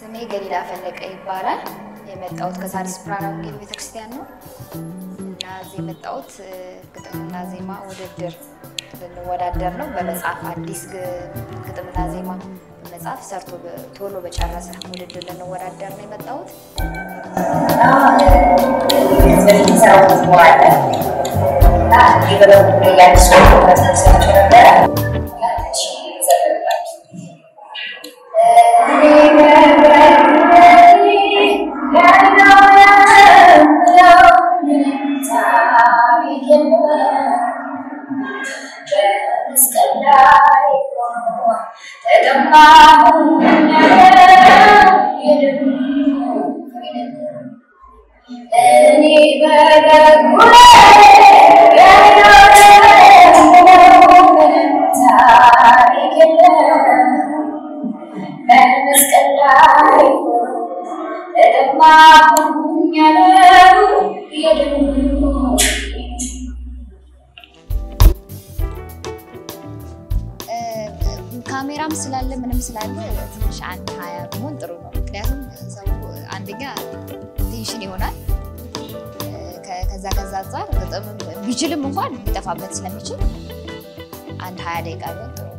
ስሜ ገሊላ ፈለቀ ይባላል። የመጣሁት ከሣድስ ብርሃነ ወንጌል ቤተክርስቲያን ነው እና እዚህ የመጣሁት ግጥምና ዜማ ውድድር ልንወዳደር ነው። በመጽሐፍ አዲስ ግጥምና ዜማ መጽሐፍ ሰርቶ ቶሎ በጨረሰ ውድድር ልንወዳደር ነው የመጣሁት። ካሜራም ስላለ ምንም ስላለ ትንሽ አንድ ሀያ ቢሆን ጥሩ ነው። ምክንያቱም ሰው አንደኛ ቴንሽን ይሆናል። ከዛ ከዛ አንጻር ግጥም ቢችልም እንኳን ሊጠፋበት ስለሚችል አንድ ሀያ ደቂቃ ቢሆን ጥሩ ነው።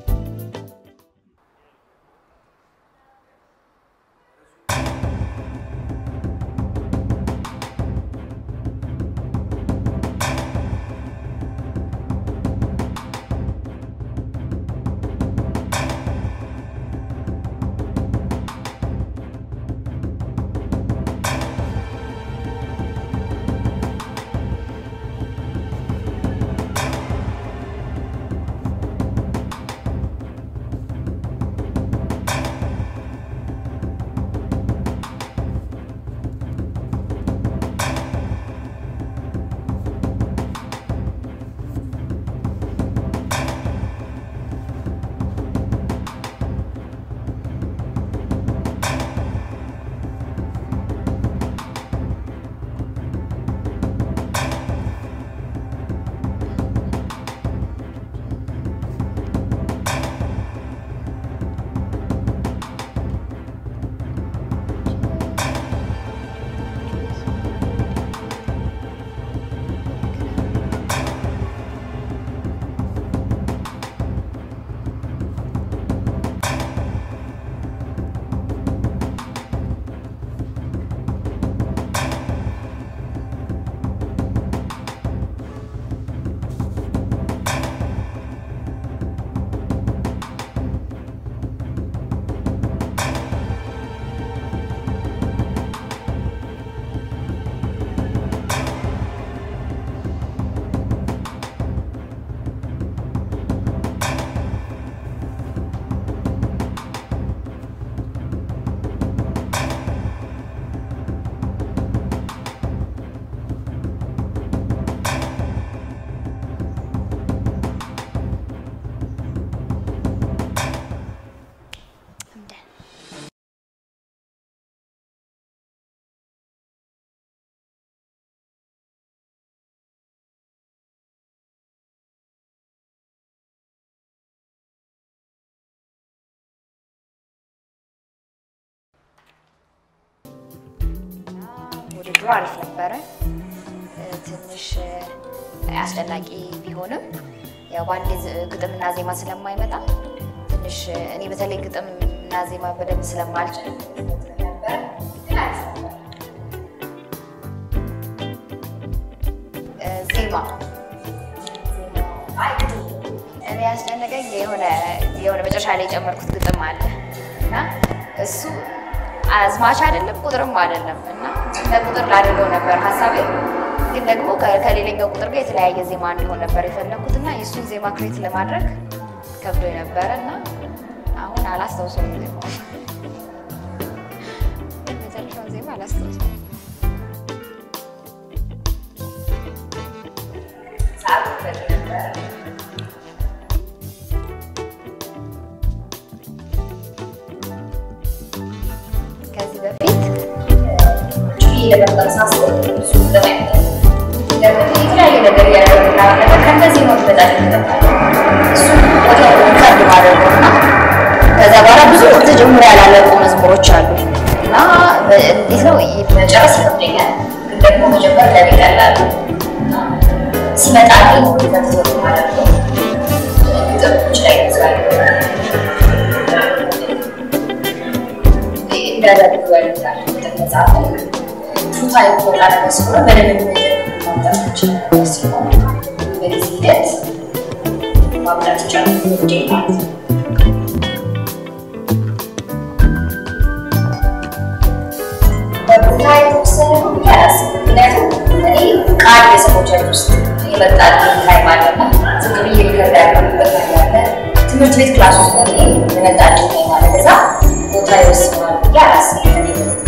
ውድድሩ አሪፍ ነበረ። ትንሽ አስጨናቂ ቢሆንም ያው በአንዴ ግጥምና ዜማ ስለማይመጣ ትንሽ እኔ በተለይ ግጥምና ዜማ በደንብ ስለማልችል ዜማ እኔ ያስጨነቀኝ የሆነ የሆነ መጨረሻ ላይ የጨመርኩት ግጥም አለ እና እሱ አዝማች አይደለም ቁጥርም አይደለም እና ለቁጥር ላድርገው ነበር ሀሳቤ። ግን ደግሞ ከሌላኛው ቁጥር ጋር የተለያየ ዜማ እንዲሆን ነበር የፈለግኩት እና የእሱን ዜማ ክሬት ለማድረግ ከብዶ ነበረ እና አሁን አላስታውሰውም ዜማው መጨረሻውን ዜማ አላስታውሰውም። ከዚህ በፊት ለመፍጠር ሳስብ እሱ ለማየት የተለያየ ነገር ያደረግና ነገር ከእነዚህ ነው በጣም ይጠቃል። እሱ ወዲያው ሪካርድ ማድረግ ነው እና ከዛ በኋላ ብዙ ተጀምሮ ያላለቁ መዝሙሮች አሉ እና እንዴት ነው መጨረስ ይከብደኛል፣ ግን ደግሞ መጀመር ለኔ ቀላል ነው። እና ሲመጣልኝ ከትወት ማለት ነው ግጥሞች ላይ ይዛል እንዳደርጉ ያሉታል መጽሐፍ ቱታ ይወጣ ነገር ስለሆነ በደንብ ማምጣት ይችላል ሲሆን በዚህ ሂደት ማምጣት ይቻላል ውዴ ማለት ነው። በቦታ የተወሰነ ነው ብዬ አላስብም። ምክንያቱም እኔ ቃል የሰዎቻች ውስጥ የመጣል ታይም አለና ዝም ብዬ ሪከርድ ያደረጉበት ታይም አለ። ትምህርት ቤት ክላስ ውስጥ ነው የመጣልኝ ታይም አለ። ከዛ ቦታ ይወስነዋል ብዬ አላስብም። እኔ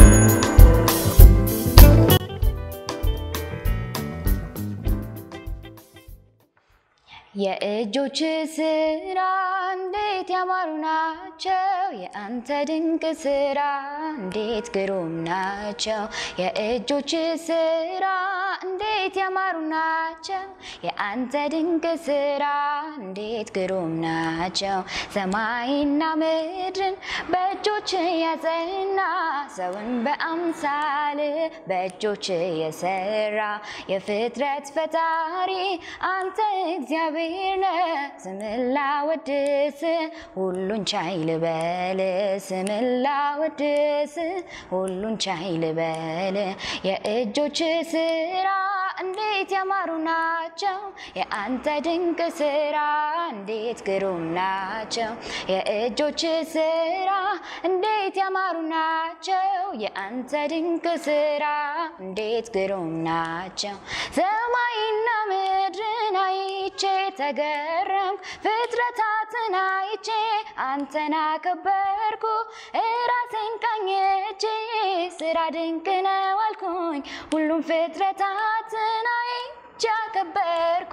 የእጆች ስራ እንዴት ያማሩ ናቸው፣ የአንተ ድንቅ ስራ እንዴት ግሩም ናቸው። የእጆች ስራ እንዴት ያማሩ ናቸው፣ የአንተ ድንቅ ስራ እንዴት ግሩም ናቸው። ሰማይና ምድርን በእጆች ያጸና ሰውን በአምሳል በእጆች የሰራ የፍጥረት ፈጣሪ አንተ እግዚአብሔር ነህ። ስምን ላወድስ ሁሉን ቻይ ልበል፣ ስምን ላወድስ ሁሉን ቻይ ልበል። የእጆች ስራ እንዴት ያማሩ ናቸው፣ የአንተ ድንቅ ስራ እንዴት ግሩም ናቸው። የእጆች ስራ እንዴት ያማሩ ናቸው፣ የአንተ ድንቅ ስራ እንዴት ግሩም ናቸው። ሰማይና ምድርን አይቼ ተገረምኩ፣ ፍጥረታትን አይቼ አንተን አከበርኩ። እራሴን ቃኘቼ ስራ ድንቅ ነው አልኩኝ፣ ሁሉም ፍጥረታትን አይቼ አከበርኩ።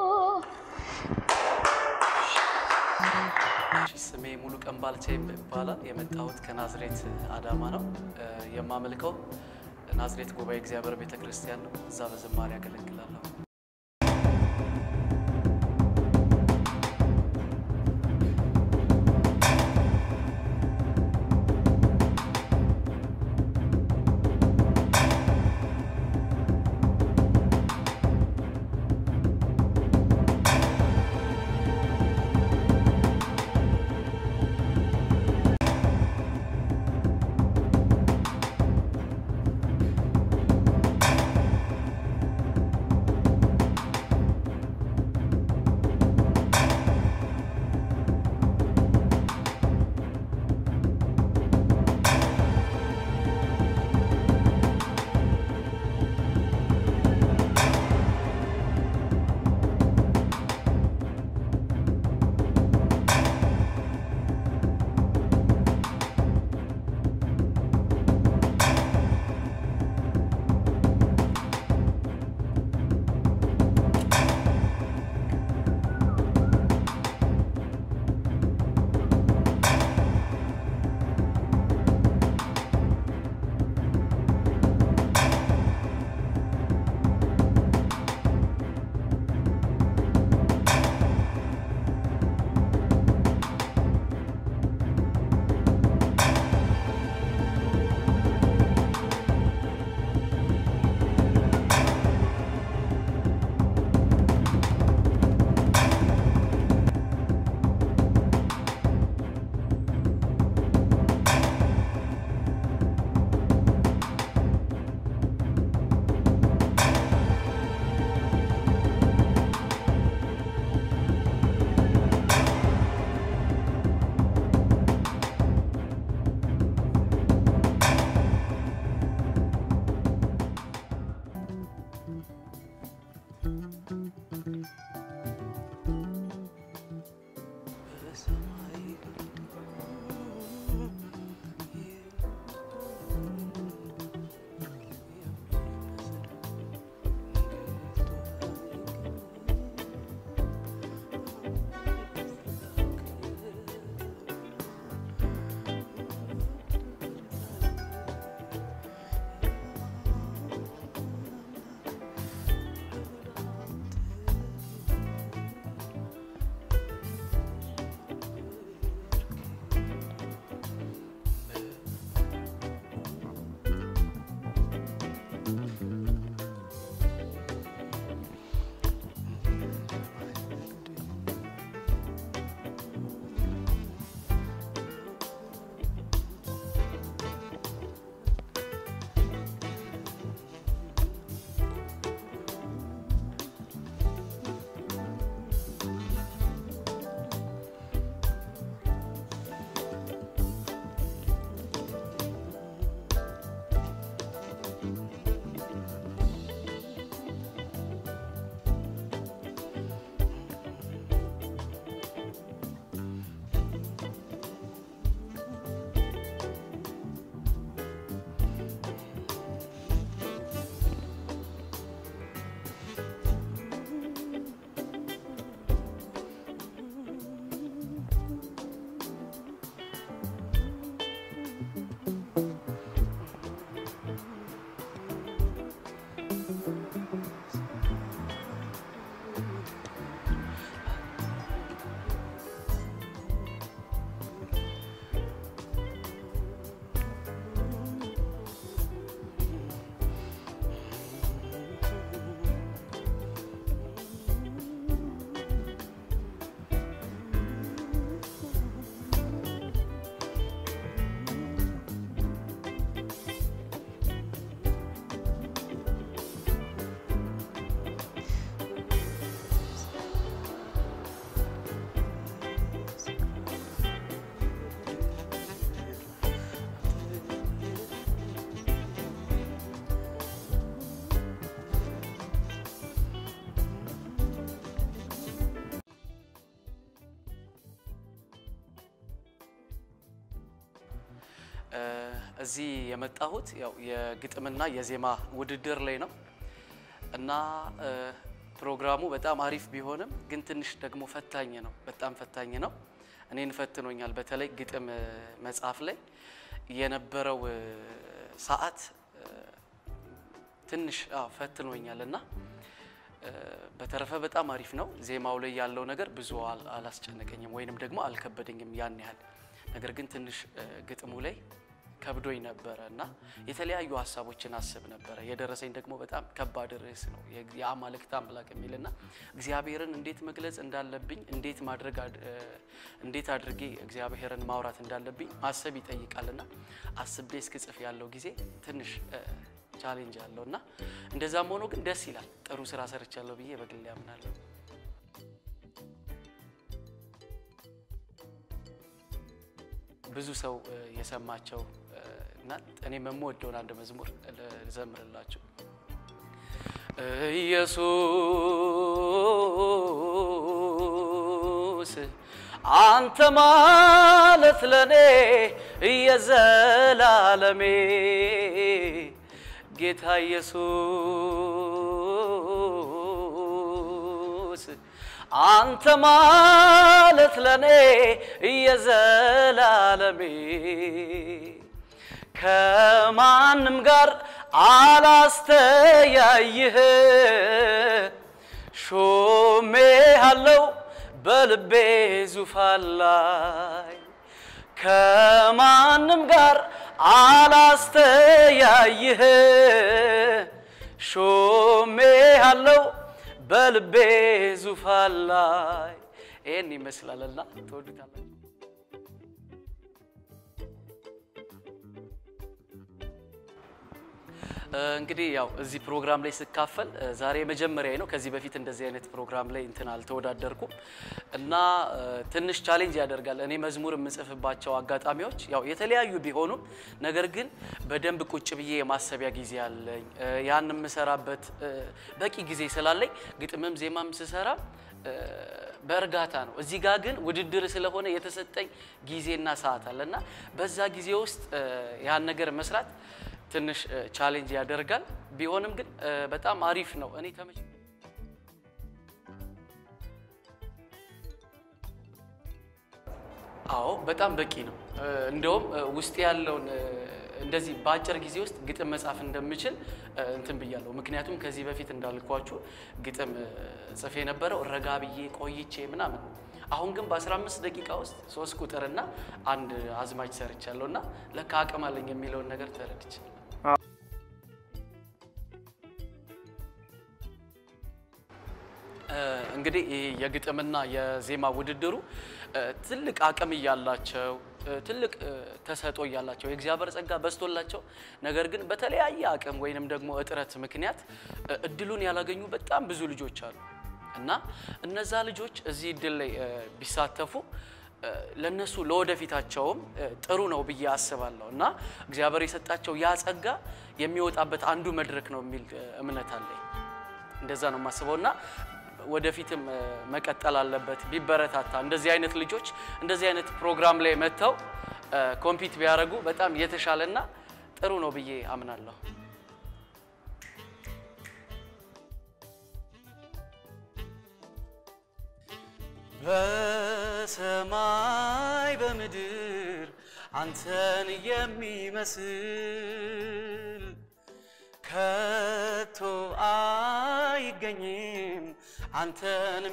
ስሜ ሙሉ ቀን ባልቻ ይባላል። የመጣሁት ከናዝሬት አዳማ ነው። የማመልከው ናዝሬት ጉባኤ እግዚአብሔር ቤተ ክርስቲያን ነው። እዛ በዝማሬ ያገለግላለሁ። እዚህ የመጣሁት ያው የግጥምና የዜማ ውድድር ላይ ነው እና እ፣ ፕሮግራሙ በጣም አሪፍ ቢሆንም ግን ትንሽ ደግሞ ፈታኝ ነው። በጣም ፈታኝ ነው። እኔን ፈትኖኛል። በተለይ ግጥም እ፣ መጽሐፍ ላይ የነበረው እ፣ ሰዓት እ፣ ትንሽ አዎ ፈትኖኛል እና እ፣ በተረፈ በጣም አሪፍ ነው። ዜማው ላይ ያለው ነገር ብዙ አል- አላስጨነቀኝም ወይንም ደግሞ አልከበደኝም ያን ያህል። ነገር ግን ትንሽ እ፣ ግጥሙ ላይ ከብዶኝ ነበረ እና የተለያዩ ሀሳቦችን አስብ ነበረ። የደረሰኝ ደግሞ በጣም ከባድ ርዕስ ነው የግ- የአማልክት አምላክ የሚልና እግዚአብሔርን እንዴት መግለጽ እንዳለብኝ እንዴት ማድረግ አድ- እ፣ እንዴት አድርጌ እግዚአብሔርን ማውራት እንዳለብኝ ማሰብ ይጠይቃልና አስቤ እስክጽፍ ያለው ጊዜ ትንሽ እ፣ ቻሌንጅ አለው እና እንደዛም ሆኖ ግን ደስ ይላል። ጥሩ ስራ ሰርቻለሁ ብዬ በግሌ ያምናለሁ። ብዙ ሰው እ፣ የሰማቸው እ፣ እና እኔም የምወደውን አንድ መዝሙር ልዘምርላችሁ። ኢየሱስ አንተ ማለት ለኔ የዘላለሜ ጌታ ኢየሱስ አንተ ማለት ለኔ የዘላለሜ ከማንም ጋር አላስተያይህ ሾሜ አለው በልቤ ዙፋን ላይ ከማንም ጋር አላስተያይህ ሾሜ አለው በልቤ ዙፋን ላይ ይህን ይመስላልና ትወዱታላችሁ። እንግዲህ ያው እዚህ ፕሮግራም ላይ ስካፈል እ፣ ዛሬ መጀመሪያ ነው። ከዚህ በፊት እንደዚህ አይነት ፕሮግራም ላይ እንትን አልተወዳደርኩም እና እ፣ ትንሽ ቻሌንጅ ያደርጋል። እኔ መዝሙር የምጽፍባቸው አጋጣሚዎች ያው የተለያዩ ቢሆኑም ነገር ግን በደንብ ቁጭ ብዬ የማሰቢያ ጊዜ አለኝ። እ፣ ያን የምሰራበት እ፣ በቂ ጊዜ ስላለኝ ግጥምም ዜማም ስሰራ እ፣ በእርጋታ ነው። እዚህ ጋር ግን ውድድር ስለሆነ የተሰጠኝ ጊዜና ሰዓት አለ እና በዛ ጊዜ ውስጥ እ፣ ያን ነገር መስራት ትንሽ ቻሌንጅ ያደርጋል። ቢሆንም ግን እ፣ በጣም አሪፍ ነው። እኔ ተመች አዎ በጣም በቂ ነው። እ፣ እንደውም እ፣ ውስጥ ያለውን እ፣ እንደዚህ በአጭር ጊዜ ውስጥ ግጥም መጻፍ እንደምችል እ፣ እንትን ብያለሁ። ምክንያቱም ከዚህ በፊት እንዳልኳችሁ ግጥም እ፣ ጽፌ የነበረው ረጋ ብዬ ቆይቼ ምናምን ነው። አሁን ግን በ15 ደቂቃ ውስጥ ሶስት ቁጥርና አንድ አዝማች ሰርቻለሁ እና ለካ አቅም አለኝ የሚለውን ነገር ተረድቻለሁ። እ፣ እንግዲህ ይህ የግጥምና የዜማ ውድድሩ እ፣ ትልቅ አቅም እያላቸው እ፣ ትልቅ እ፣ ተሰጦ እያላቸው የእግዚአብሔር ጸጋ በዝቶላቸው ነገር ግን በተለያየ አቅም ወይንም ደግሞ እጥረት ምክንያት እ፣ እድሉን ያላገኙ በጣም ብዙ ልጆች አሉ እና እነዛ ልጆች እዚህ እድል ላይ እ፣ ቢሳተፉ እ፣ ለነሱ ለወደፊታቸውም እ፣ ጥሩ ነው ብዬ አስባለሁ እና እግዚአብሔር የሰጣቸው ያ ጸጋ የሚወጣበት አንዱ መድረክ ነው የሚል እ፣ እምነት አለኝ። እንደዛ ነው የማስበው እና ወደፊትም እ፣ መቀጠል አለበት ቢበረታታ። እንደዚህ አይነት ልጆች እንደዚህ አይነት ፕሮግራም ላይ መጥተው እ፣ ኮምፒት ቢያደርጉ በጣም የተሻለና ጥሩ ነው ብዬ አምናለሁ። በሰማይ በምድር አንተን የሚመስል ከቶ አይገኝም አንተን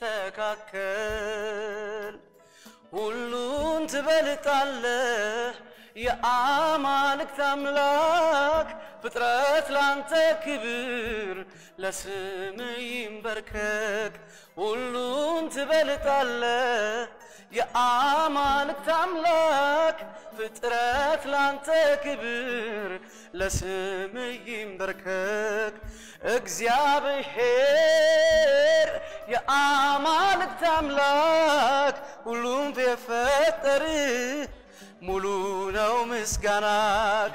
የሚስተካከል ሁሉን ትበልጣለህ የአማልክት አምላክ ፍጥረት ላንተ ክብር ለስም ይንበርከክ ሁሉን ትበልጣለህ የአማልክት አምላክ ፍጥረት ላንተ ክብር ለስም ይንበርከክ እግዚአብሔር የአማልክት አምላክ ሁሉም የፈጠር ሙሉ ነው ምስጋናክ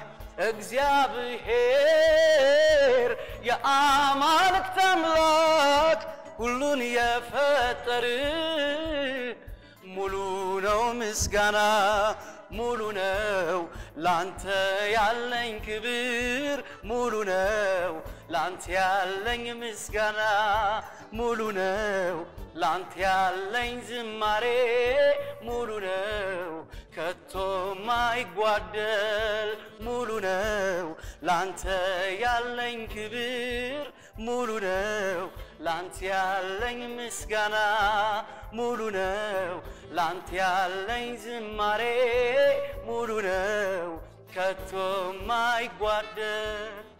እግዚአብሔር የአማልክት አምላክ ሁሉን የፈጠር ሙሉ ነው ነው ምስጋና ሙሉ ነው ላንተ ያለኝ ክብር ሙሉ ነው ላንተ ያለኝ ምስጋና ሙሉ ነው ላንተ ያለኝ ዝማሬ ሙሉ ነው ከቶ ማይጓደል ሙሉ ነው ላንተ ያለኝ ክብር ሙሉ ነው ላንተ ያለኝ ምስጋና ሙሉ ነው ላንተ ያለኝ ዝማሬ ሙሉ ነው ከቶ ማይጓደል